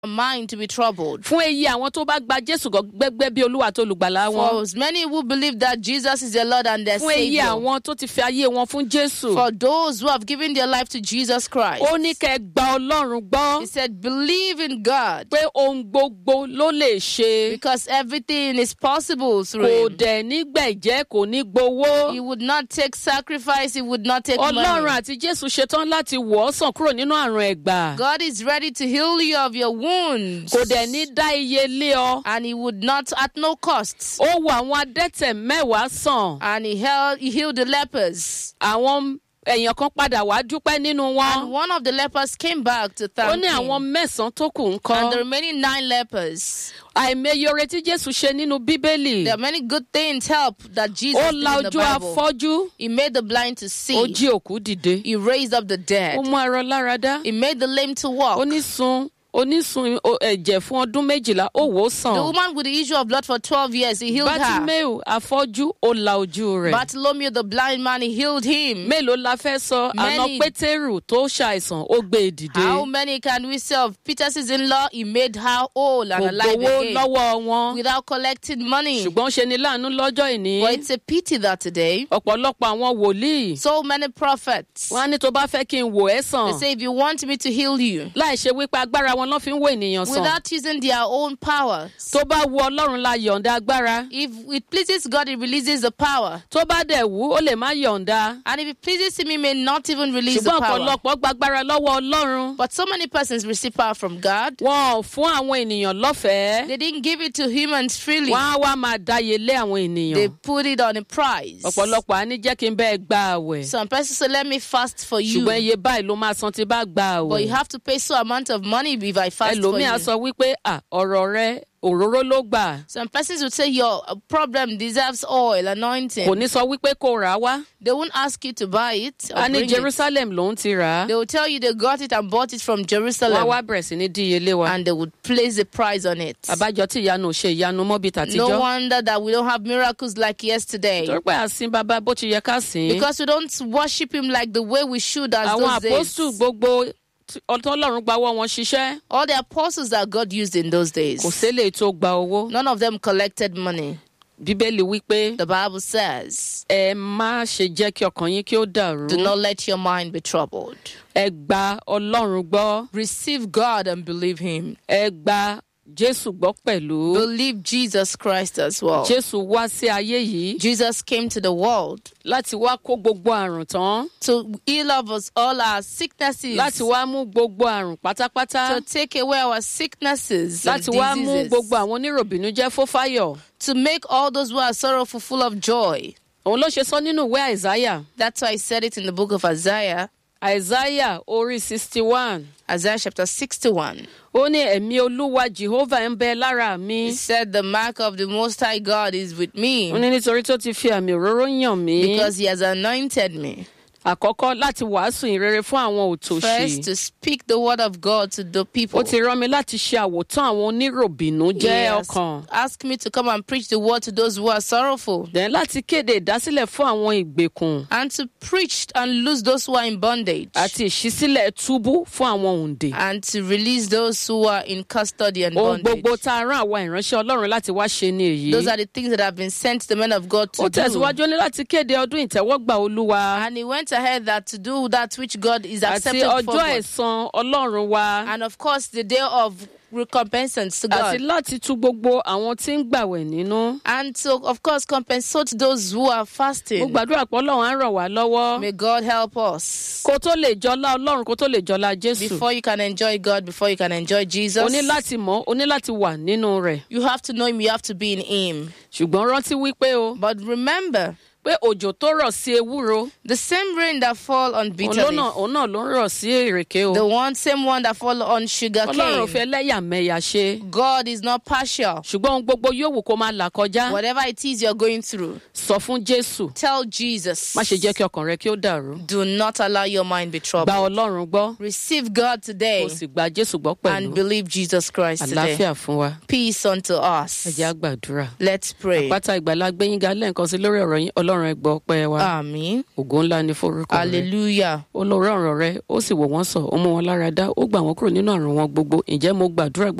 mind to be troubled. fún èyí àwọn tó bá gba jésù gbẹgbẹ bí olúwa tó lùgbàlà wọn For as many who believe that Jesus is their Lord and their fún èyí Savior. àwọn tó ti fi ayé wọn fún jésù For those who have given their life to Jesus Christ. ó ní kẹ́ ẹ gba ọlọ́run gbọ́ He said, believe in God pé ohun gbogbo ló lè ṣe because everything is possible through kò him. dẹ̀ nígbẹ̀jẹ́ kò ní gbowó He would not take sacrifice. He would not take ọlọ́run money. àti jésù ṣetán láti wọ̀ ọ́ sàn kúrò nínú àrùn ẹ̀gbà God is ready to heal you of your wounds. kò dẹ̀ ní dá iye lé ọ And he would not at no cost. ó wo àwọn adẹ́tẹ̀ mẹ́wàá sàn And he, held, he healed the lepers. àwọn èèyàn kan padà wá dúpẹ́ nínú And wọn one of the lepers came back to ó thank ní him. àwọn mẹ́sàn-án tó kù ń And kọ́ the remaining nine lepers. àìmọye oore tí jésù ṣe nínú bíbélì There are many good things help that Jesus ó did la in the ojú Bible. afọ́jú He made the blind to see. ó jí òkú dìde He raised up the dead. ó mú arọ lára dá He made the lame to walk. onísun onísun o- ẹ̀jẹ̀ fún ọdún méjìlá ó wò ó The sàn woman with the issue of blood for 12 years, he healed her. bátíméù afọ́jú ó la ojú rẹ̀ Bartholomew, the blind man, he healed him. mélòó la fẹ́ sọ àná Many. pétérù tó ṣàìsàn ó gbé e dìde How many can we say of Peter's in law? He made her whole and kò alive gbowó again lọ́wọ́ wọn without collecting money. ṣùgbọ́n ṣe ni láàánú lọ́jọ́ ìní But it's a pity that today, ọ̀pọ̀lọpọ̀ àwọn wòlíì so many prophets, wọn á ní tó bá fẹ́ kí n wò ẹ́ sàn they say, if you want me to heal you, láì ṣe wípé agbára wọn lọ́ fi ń wo ènìyàn sàn without using their own power, tó bá wu ọlọ́run la yọ̀ǹda agbára if it pleases God, He releases the power. tó bá dẹ̀ wú ó lè má yọ̀ǹda And if it pleases Him, He may not even release the ṣùgbọ́n power. ọ̀pọ̀lọpọ̀ gbàgbára lọ́wọ́ ọlọ́run But so many persons receive power from God. wọn ò fún àwọn ènìyàn lọ́fẹ̀ẹ́ They didn't give it to humans freely. wọn á wá máa dáyé lé àwọn They ènìyàn put it on a price. ọ̀pọ̀lọpọ̀ á ní jẹ́ kí n bẹ́ẹ̀ gba àwẹ̀ Some persons say, let me fast for you. ṣùgbọ́n iye báyìí ló máa san tí bá gba But you àwẹ̀ have to pay so amount of money if I fast for ẹlòmíì á you. sọ wípé "À, ọ̀rọ̀ rẹ òróró ló gbà Some persons would say your problem deserves oil, anointing. kò ní sọ wípé kò rà á wá They won't ask you to buy it. Or a ní bring it. jerusalem lòún ti rà á They will tell you they got it and bought it from wọn Jerusalem. wá bẹ̀rẹ̀ sí ní díyelé wa And they would place a price on it. àbájọ tí ìyanu ò ṣe ìyanu mọ́bí No tàtijọ́ wonder that we don't have miracles like yesterday. torí pé àsìn bàbá bó ti yẹ ká sìn ín Because we don't worship him like the way we should as àwọn those àpòstù days. gbogbo tí- ọlọ́run gbawọ́ wọn ṣiṣẹ́ All the apostles that God used in those days, kò sélè tó gba owó none of them collected money. bíbélì wípé The Bible says, ẹ má ṣe jẹ́ kí ọkàn yín kí ó dàrú Do not let your mind be troubled. ẹ gba ọlọ́run gbọ́ Receive God and believe him. ẹ gba jésù gbọ́ pẹ̀lú Believe Jesus Christ as well. jésù wá sí ayé yìí Jesus came to the world láti wá kó gbogbo àrùn tán to heal of us all our sicknesses, láti wá mú gbogbo àrùn pátápátá to take away our sicknesses, and láti wá mú diseases, gbogbo àwọn oníròbìnújẹ́ fófáyọ̀ to make all those who are sorrowful full of joy. òun ló ṣe sọ nínú ìwé àìsáyà That's why I said it in the book of Isaiah, àìsáyà orí sixty one Isaiah chapter 61. ó ní ẹ̀mí olúwa jehovah ń bẹ lára mi He said, The mark of the Most High God is with me ó ní nítorí tó ti fi àmì òróró yàn mí because He has anointed me. àkọ́kọ́ láti wàásù ìrere fún àwọn First, òtòṣì to speak the word of God to the people. ó ti rán mi láti ṣe àwòtán àwọn oníròbìnújẹ́ Yes. ọkàn Ask me to come and preach the word to those who are sorrowful then láti kéde ìdásílẹ̀ fún àwọn ìgbèkùn and to preach and loose those who are in bondage àti ìṣísílẹ̀ túbú fún àwọn òǹdè and to release those who are in custody and ohun bondage. gbogbo tá a rán àwa ìránṣẹ́ ọlọ́run láti wá ṣe ni èyí Those are the things that have been sent to the men of God to ó do. tẹ̀síwájú ó ní láti kéde ọdún ìtẹ́wọ́gbà olúwa And he went ahead that to do that which God is àti accepted for ọjọ́ God. ẹ̀san ọlọ́run wa And of course, the day of recompensance to àti God. láti tu gbogbo àwọn tí ń gbàwẹ̀ nínú. And to, of course, compensate those who are mo fasting. gbàdúrà pé ọlọ́run á ràn wá lọ́wọ́ May God help us. kó tó lè jọlá ọlọ́run kó tó lè jọlá jésù Before you can enjoy God, before you can enjoy o Jesus, ní láti mọ̀ o ní láti wà nínú rẹ̀ you have to know Him, you have to be in Him. ṣùgbọ́n rántí wípé o But remember, pé òjò tó rọ̀ sí ewúro the same rain that fall on òun bitter ló leaf, náà- òun náà ló ń rọ̀ sí èrèké o the one same one that fall on sugar ọlọ́run ò cane. fẹ́ lẹ́yàmẹ̀yà ṣe God is not partial. ṣùgbọ́n ohun gbogbo yóò wù kó máa là kọjá Whatever it is you're going through, sọ fún jésù tell Jesus. má ṣe jẹ́ kí ọkàn rẹ kí ó dàrú Do not allow your mind be gba troubled. ọlọ́run gbọ́ Receive God today kó sì gba jésù gbọ́ and pẹ̀lú believe Jesus Christ today. àlàáfíà fún wa Peace unto ẹ us. jẹ́ á gbàdúrà Let's pray. pátá ìgbàlá gbẹ̀yìngà lẹ́ẹ̀kan sí lórí ọ̀rọ̀ yín ọlọ́run ọlọ́run ẹ gbọ́ ọpẹ́ wa àmín ògo ńlá ni forúkọ rẹ hallelujah olórí ọ̀rọ̀ rẹ ó sì wò wọ́n sàn ó mú wọn lára dá ó gbà wọ́n kúrò nínú àrùn wọn gbogbo ǹjẹ́ mo gbàdúrà